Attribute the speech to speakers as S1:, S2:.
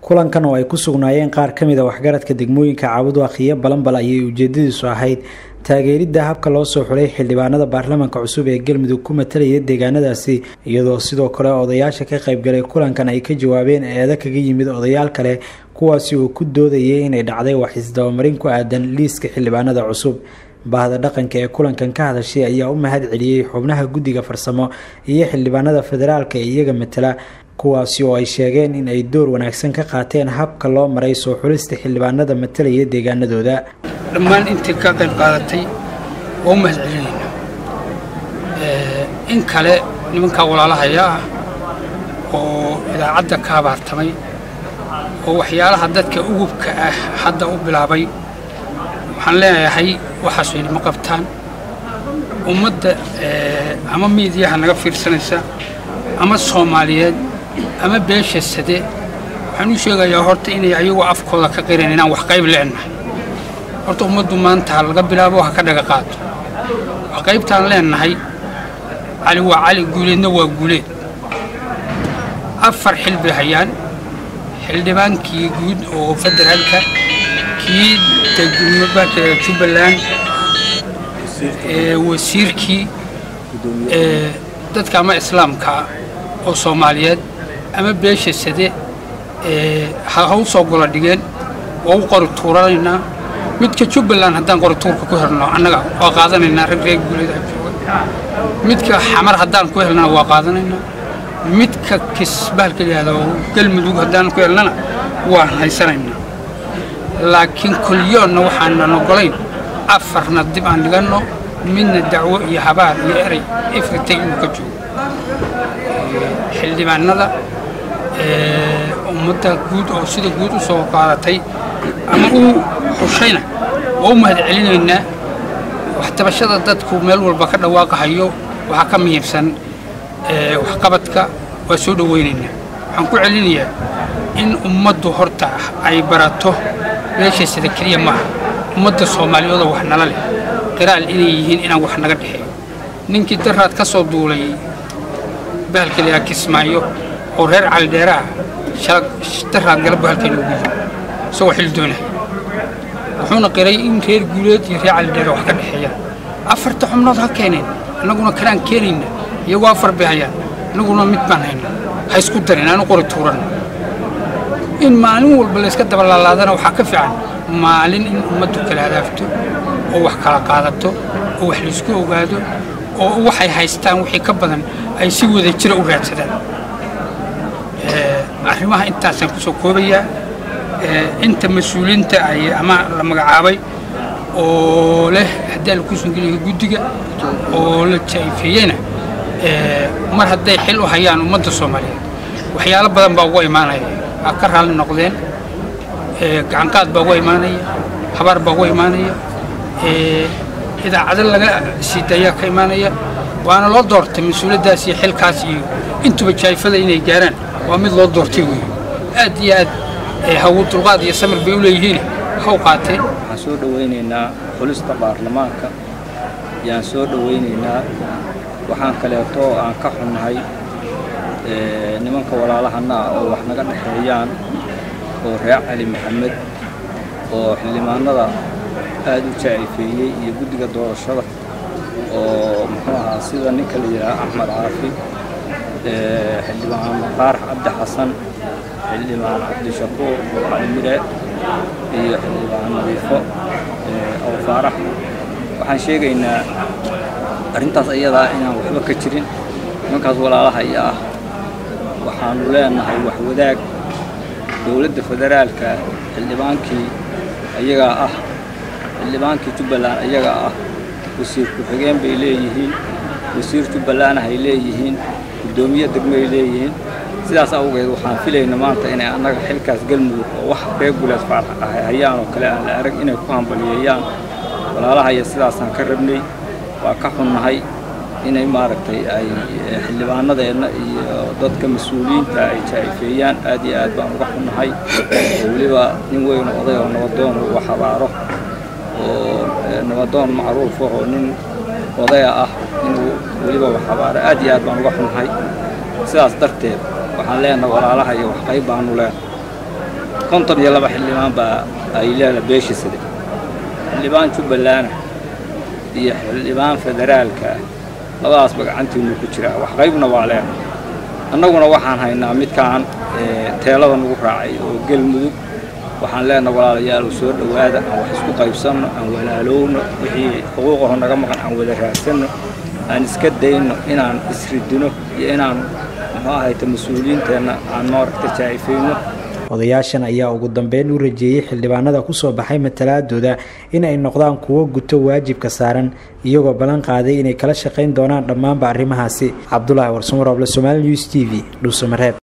S1: kulankan oo ay ku sugnaayeen qaar ka mid a waxgaradka degmooyinka caabudwaaq iyo balanbal ayay ujeedadiisu ahayd taageeridda habka loo soo xulay xildhibaanada baarlamaanka cusub ee galmudug ku matalaya deegaanadaasi iyadoo sidoo kale odayaasha ka qaybgalay kulankan ay ka jawaabeen eeda kaga yimid odayaal kale kuwaasi oo ku doodayay inay dhacday wax isdabamarin ku aadan liiska xildhibaanada cusub bahda dhaqanka ee kulankan ka hadashay ayaa u mahad celiyey xubnaha guddiga farsamo iyo xildhibaanada federaalka ee iyaga matala kuwaasi oo ay sheegeen in ay door wanaagsan ka qaateen habka loo maray soo xulista xildhibaanada matalaya deegaanadooda
S2: dhammaan intii ka qayb qaadatay waa u mahad celinayna in kale nimankaa walaalahaya ah oo idaacadda ka habaartamay oo waxyaalaha dadka ugubka ah hadda u bilaabay waxaan leeyahay waxaas waynima qabtaan ummadda ama miidiyaha naga fiirsanaysa ama soomaaliyeed ama beesha sade waxaan u sheegayaa horta inay ayagoo afkooda ka qireen inaan wax qayb leennahay horta ummaddu maanta ha laga bilaabo ha ka dhaga qaato wax qaybtaan leennahay cali waa cali guuleedna waa guuleed afar xil bay hayaan xildhibaankii guud oo federaalka kii degmabaka jubbaland wasiirkii dadka ama islaamka oo soomaaliyeed ama beesha sade ha u soo gola dhigeen waa u qori tuuranaynaa midka jubbaland haddaan qori tuurka ku helno annaga waa qaadanaynaa rag reer guuleed jooga midka xamar haddaan ku helnana waa qaadanaynaa midka kisbaalka yidhaahdo galmudug haddaan ku helnana waan haysanaynaa laakiin kulyoonna waxaanan ogolayn afarna dib aan dhiganno midna dacwo iyo habaar iyo erey ifritay inuu ka joogo xildhibaanada ummadda guud oo sida guud u soo qaadatay ama uu xushayna waa u mahad celinaynaa waxtabashada dadku meel walba ka dhawaaqahayo waxaa ka muhiimsan waxqabadka waa soo dhowaynaynaa waxaan ku celinayaa in ummaddu horta ay barato meesha sida keliya maaha ummadda soomaaliyeed oo wax nala leh qiraal inay yihiin inaan wax naga dhexeeyo ninkii daraad ka soo duulay bahalka layaa kismaayo oo reer calidheeraah daraad galabbu halkan ugu yimi isagoo xil doonaya wuxuuna qiray in reer guuleed iyo reer calidheera wax ka dhexeeyaan afarta xubnood ha keeneen annaguna kanaan keenayna iyagoo afar bay hayaan annaguna mid baan hayna ha isku darin aanu qori tuuranna in maalin walba layska dabalaalaadana waxaa ka fiican maalin in ummaddu kala hadaafto oo wax kala qaadato oo wax laysku ogaado oo waxay haystaan wixii ka badan ay si wada jira u raadsadaan arrimaha intaasaan ku soo koobayaa inta mas-uuliinta ay ama la magacaabay oo leh haddii ala kusoo geliyo guddiga oo la jaifeeyena mar hadday xil u hayaan ummadda soomaaliyeed waxyaalo badan baa uga imaanaya waa ka raalli noqdeen gacanqaad baa uga imaanaya habaar baa uga imaanaya idaacado laga sii dayaa ka imaanaya waana loo doortay mas-uuliyaddaas iyo xilkaas iyo intuba jaayfada inay gaaraan waa mid loo doortay wey aad iyo aad hawu dulqaad iyo samir bay u leeyihiin haw qaateen
S3: waxaan soo dhowaynaynaa xulista baarlamaanka yaan soo dhowaynaynaa waxaan kaleeto aan ka xunnahay nimanka walaalahana ah oo wax naga dhexeeyaan oo reer cali maxamed oo xildhibaanada aad u jaa'ifeeyey iyo guddiga doorashada oo muxuu ahaa sida ninka la yidhaha axmed caafi xildhibaan faarax cabdi xasan xildhibaan cabdishakuur cali mire iyo xildhibaan nadiifo aw faarax waxaan sheegaynaa arrintaas iyadaa inaan waxba ka jirin nimankaas walaalaha iyo ah waxaanu leenahay wax wadaag dowladda federaalka xildhibaankii ayagaa ah xildhibaankii jubbaland ayagaa ah wasiir ku-xigeen bay leeyihiin wasiir jubbaland hay leeyihiin guddoomiye degmay leeyihiin sidaas awgeed waxaan filayna maanta inay annaga xilkaas galmudug oo wax reer guleed faarax ahay hayaan oo kale aan la arag inay ku hambaliyeeyaan walaalaha iyo sidaasaan ka rabnay waa ka xunnahay inay maaragtay ay xildhibaanadeenna iyo dadka mas-uuliyiinta ay jaa'ifeeyaan aad iyo aad baan uga xunnahay oo weliba nin weyn oday oo nabadoon uga xabaaro oo nabadoon macruuf oo nin odaya ah inuu weliba wax xabaaro aad iyo aad baan uga xunnahay sidaas darteed waxaan leenahay walaalaha iyo wax qayb baanu leenahay konton iyo laba xildhibaan baa ay leela beesha side xildhibaan jubbaland iyo xildhibaan federaalka ah labadaasba gacantiinu ku jiraa wax qaybna waa leena annaguna waxaan haynaa midkaan teelada nagu raacay oo gelmudug waxaan leenaha walaalayaal soo dhowaada aan wax isku qaybsanno aan walaalowno wixii xuquuqaho naga maqan aan wada raadsanno aan iska dayno inaan isridino iyo inaan muxuu ahayta mas-uuliyiinteenna aan maaragta jaa'ifayno
S1: odayaashan ayaa ugu dambeyn u rajeeyey xildhibaanada kusoo baxay matalaadooda in ay noqdaan kuwo guto waajibka saaran iyagoo ballan qaaday inay kala shaqayn doonaan dhammaanba arrimahaasi cabdulaahi warsamarooble somaali news t v dhuusamareeb